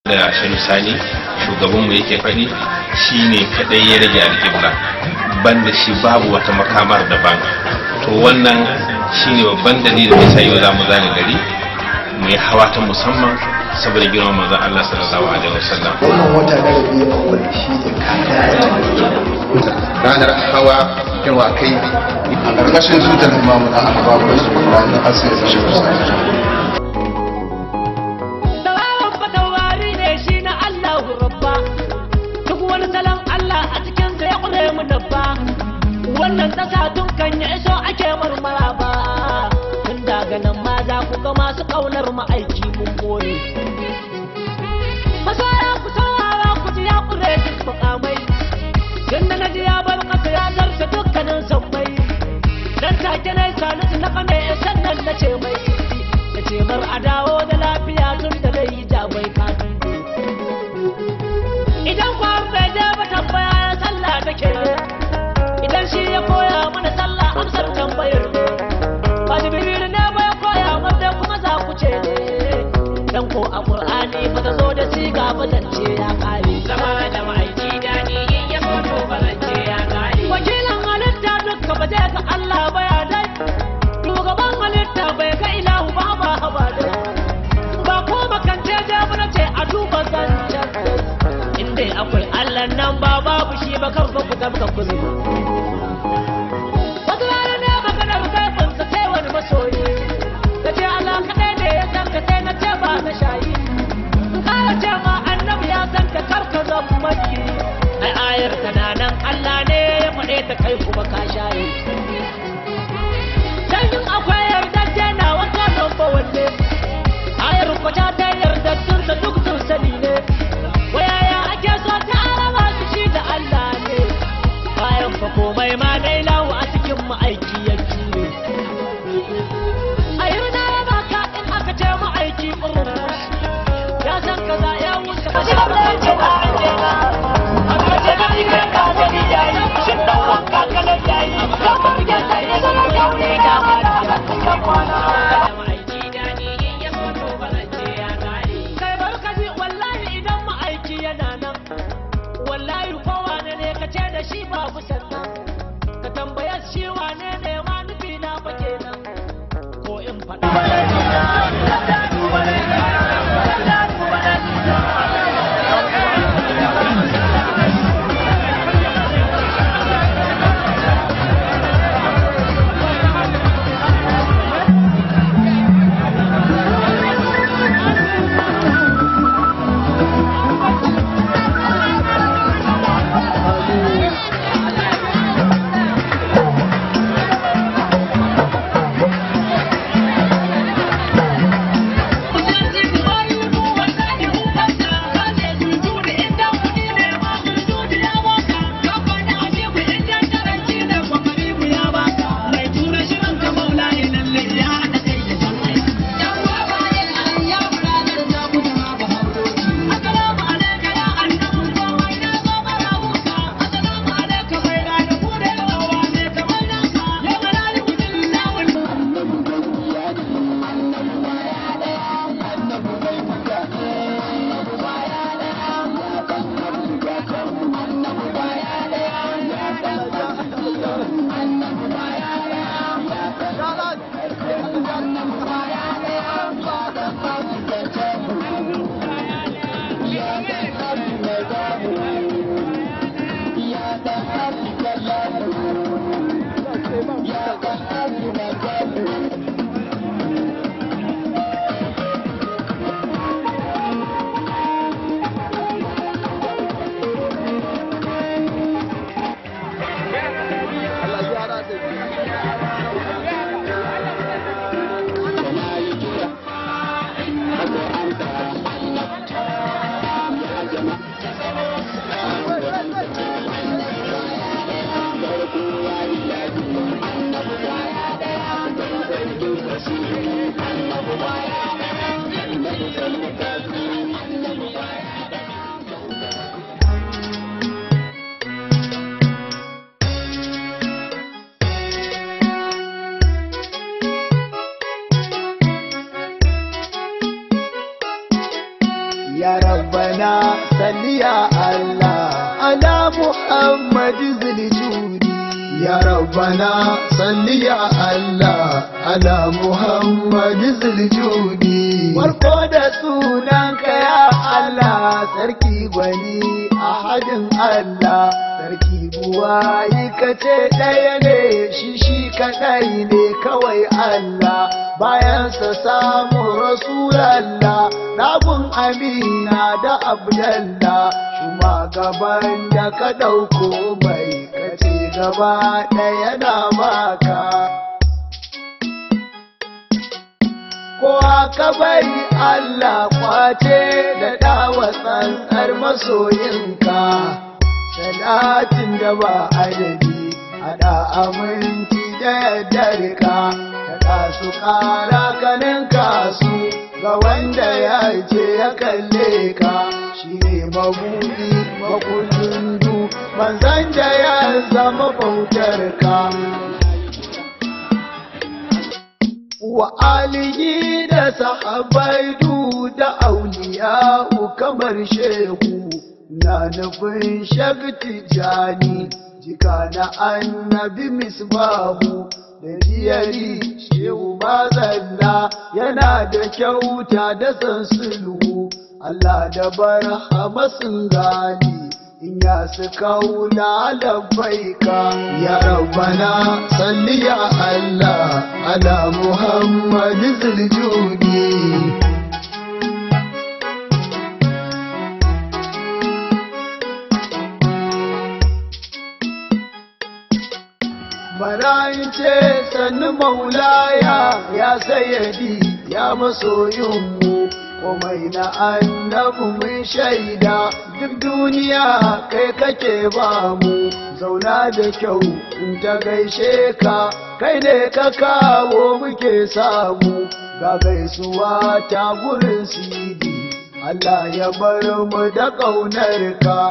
da shanu sani shugabanmu yake faɗi shine kadai ya rage alƙibla banda shi babu wata makamar daban to wannan shine babban dalilin da sai yau za mu zane gari mu yi hawa ta musamman saboda girman manzon Allah sallallahu alaihi wasallam wannan wata na rabi a wani shi ne kaka ranar hawa yawa kai a ƙarƙashin tutar imamu na ahbabu su ranar asir da shi Tawawan fatawari ne shi na Allahu Rabba, duk wani salon Allah a cikinsa ya ƙure mu dabba. Wannan ƙasa tun kan ya iso ake marmara ba, tun daga nan ma za ku ga masu ƙaunar ma'aiki mun more. Masoya ku saurara ku ji ya ƙure duk mukamai, tun da na ji ya bar ƙasa ya zarce dukkanin sammai. Dan take na yi sanusi na kame sannan na ce mai. da ce mar a dawo da lafiya tun da zai yi jabai kafin idan kwar bai je ba tambaya ya sallah take idan shi ya koya mana sallah amsar tambayar ba jibril ne ba ya koya wanda kuma za ku ce ne dan ko a qur'ani ba ta zo da siga ba zance ya kare zama da ma'aiki dani in ya foto ba zance ya kare wakilan halitta dukka ba zai ga Allah ba ya dai shugaban halitta bai ga ilahu ba ba haba dai ba ko makance je mana ce a duba zancen inda akwai Allah nan ba babu shi ba kan fa kuka muka kuzi wata rana ne maganar kaifinsa sai wani masoyi ta ce Allah kaɗai ne ya san ka sai na ce ba na shayi in ƙara ce ma annabi ya san ka karka zan maki ai ayar tana nan Allah ne ya faɗe ta kai kuma ka shaye Sanyin akwai yardajje na wata lamba wanne Ayar kwata ta yardattun da duk sun sani ne Wayaya ake so ta araba su shi da Allah ne Bayan fa komai ma dai lawo a cikin ma'aiki ya jure A yau na raba ka in aka ce ma'aiki ƙurmus Ya san kaza ya wuce ka shi da ce na ake na Aka ce na ike ka gani yayi Shin dan wanka kanan yayi Kamar yadda ya zama yau ne da Kai barkaji wallahi idan ma'aiki yana nan wallahi kowa ne ne ka ce da shi babu sannan ka tambaya shi wane ne ma nufi na fa kenan ko in faɗa ya rabba rabbana salli ya Allah ala Muhammad ziljudi ya rabbana salli ya Allah ala Muhammad ziljudi farko da sunanka ya Allah sarki gwani ahadin Allah sarki buwayi kace ɗaya ne shi shi kaɗai ne kawai Allah bayansa samu rasulallah rabin amina da abdallah shuma gaban da ka ɗauko mai kace gaba ɗaya na baka ko aka bari Allah kwace da dawa tsantsar masoyinka salatin da ba adadi hada aminci da yadda rika da su kara kanin kasu ga wanda ya ce ya kalle ka shi ne mabuɗi makullin du manzan da ya zama bautar ka wa alihi da sahabai du da auliya'u kamar shehu na nufin shagti jani jika na annabi misbahu da diyari shehu mazalla yana da kyauta da san sulhu Allah da barhama sun gani in ya su kaula labbaika ya rabbana salli ya Allah ala Muhammad ziljudi Barayin ce sannu maulaya ya sayyadi ya masoyinmu komai na annabu mun shaida duk duniya kai kake ba mu zauna da kyau in ta gaishe ka kai ne ka kawo muke samu ga gaisuwa ta gurin sidi Allah ya bar mu da ƙaunar ka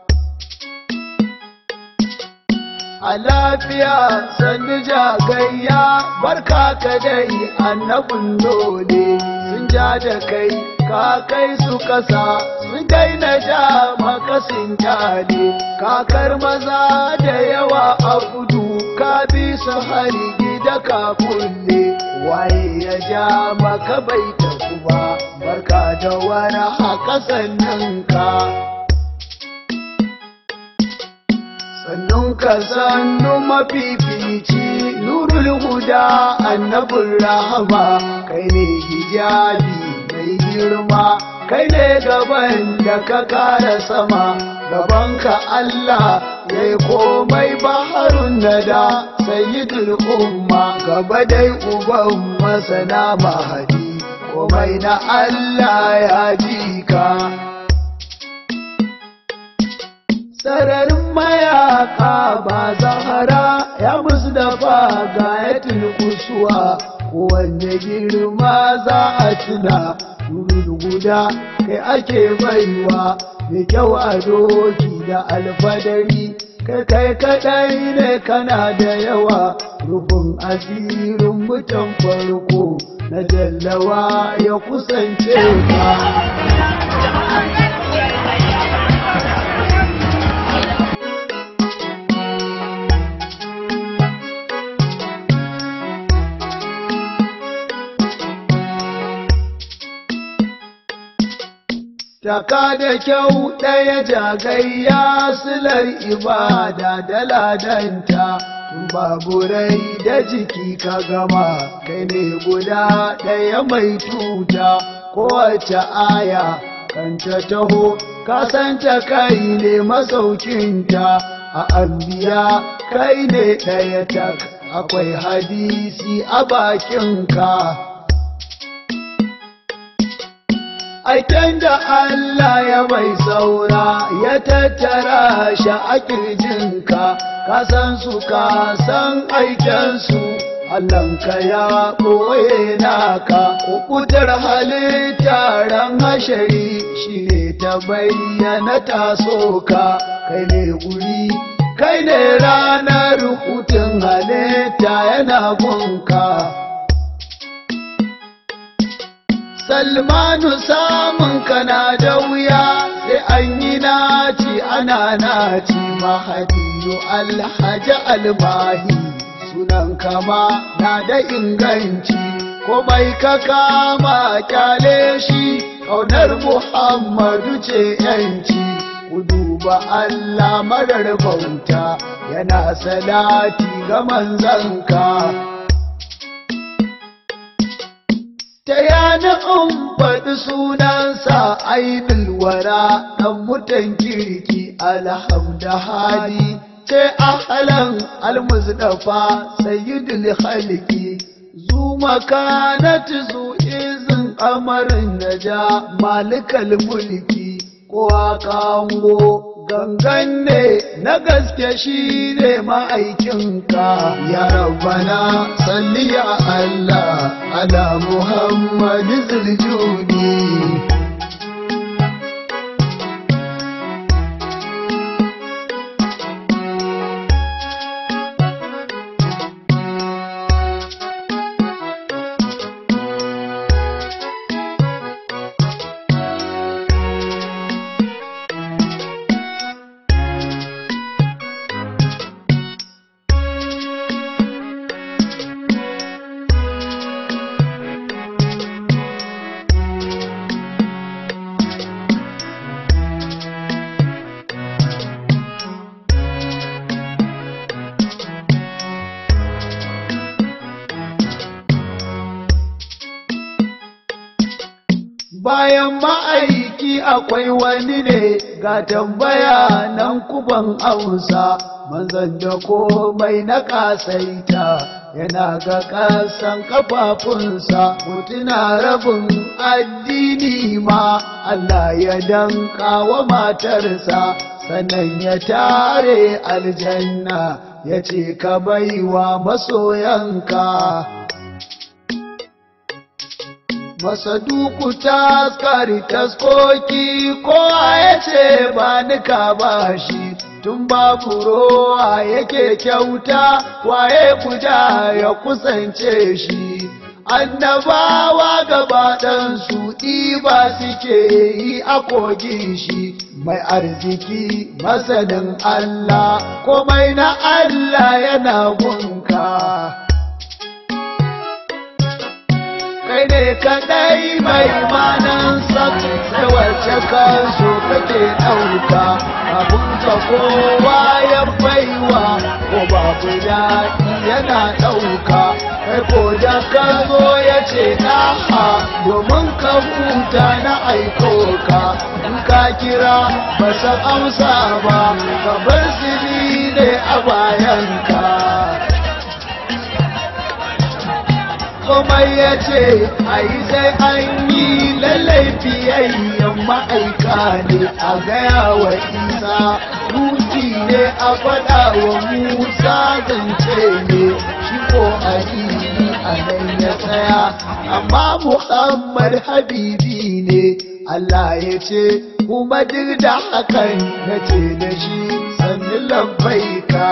a lafiya sannu jagayya barka ka dai annabin dole sun ja da kai ka kai su kasa sun daina ja maka sun jale kakar maza da yawa a kudu ka bi su hari gida ka kulle waye ya ja maka bai tafi ba barka da wani haka sannan ka sannun ka sannu mafifici nurul huda annabin rahama kai ne hijabi mai girma kai ne gaban da ka kara sama gaban ka Allah ya yi komai baharun nada sayyidul umma gaba dai uban masana mahadi komai na Allah ya ji ka sararin mayaka ba zahara ya musu dafa ga ya kusuwa kowanne girma za a tuna durin guda kai ake baiwa mai kyau a doki da alfadari kai kai kadai ne kana da yawa rufin asirin mutan farko na jallawa ya kusance ka Taka da kyau ɗaya jagayya silar ibada da ladanta, baburai da jiki ka gama, kai ne guda ɗaya mai tuta, kowace aya kanta taho, kasanta kai ne masaukinta, a ambiya kai ne ɗaya tak, akwai hadisi a bakinka. aiken da Allah ya mai saura ya tattara shi a kirjinka ka san su ka san aikensu Allahnka ya ɓoye naka kukutar halittar hashari shi ne ta bayyana taso ka kai ne guri kai ne ranar hutun halitta yana gunka salmanu samun kana da wuya sai an yi naci ana naci mahadiyu alhaji almahi sunan kama na da inganci komai ka kama kyale shi ƙaunar muhammadu ce yanci ku duba allah marar bauta yana salati ga manzanka ta yana in faɗi sunansa ainihin wara ɗan mutan kirki alhamda hali ce ahalan almuzdafa sayyidul halki zu makanat zu izin amarin naja malikal mulki ko kango gangan ne na gaske shi ne ma'aikinka ya rabbana salli ya Allah ala Muhammad ziljuni bayan ma'aiki akwai wani ne ga tambaya nan kuban ausa manzan da komai na kasaita yana ga kasan kafafunsa mutuna rabin addini ma Allah ya danka wa matarsa sannan ya tare aljanna ya ce ka baiwa masoyanka Masaduku taskari taskoki kowa ya ce ba nika ba shi tun babu rowa yake kyauta waye kuja ya kusance shi annabawa gabaɗansu ɗiba suke yi a kogin shi mai arziki masanin Allah komai na Allah yana gunka. kai ne kadai mai manan sai wacce kansu kake ɗauka abun ka kowa ya baiwa ko babu daɗi yana ɗauka kai ko da ka zo ya ce ɗaha domin ka huta na aiko ka in ka kira ba san amsa ba ka bar siri ne a bayanka komai ya ce a yi sai an yi lallai fiyayyen ma'aika ne a gaya wa isa ruki ne a faɗa wa musa zance ne shi ko a a nan ya tsaya amma muhammad habibi ne Allah ya ce kuma duk da hakan na ce da shi sannu labbaika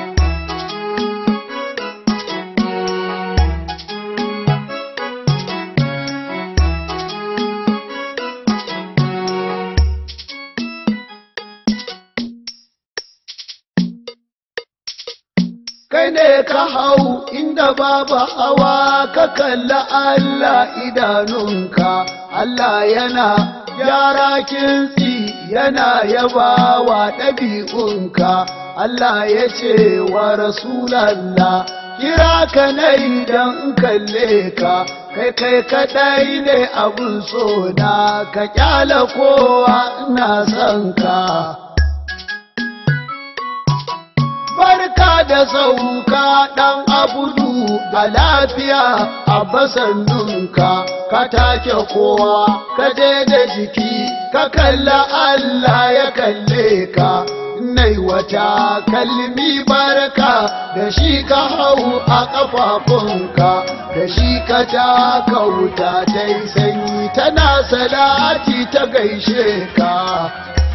kai ne ka hau inda babu hawa ka kalla Allah idanunka Allah yana gyara kintsi yana yabawa ɗabi'unka Allah ya ce wa Rasulallah kira ka na idan kalle ka kai kai kaɗai ne abun so na ka kyala kowa ina son ka barka da sauka ɗan abudu da lafiya a basannunka ka take kowa ka je da jiki ka kalla Allah ya kalle ka nai wata kalmi barka da shi ka hau a ƙafafunka da shi ka taka wuta ta yi sanyi tana salati ta gaishe ka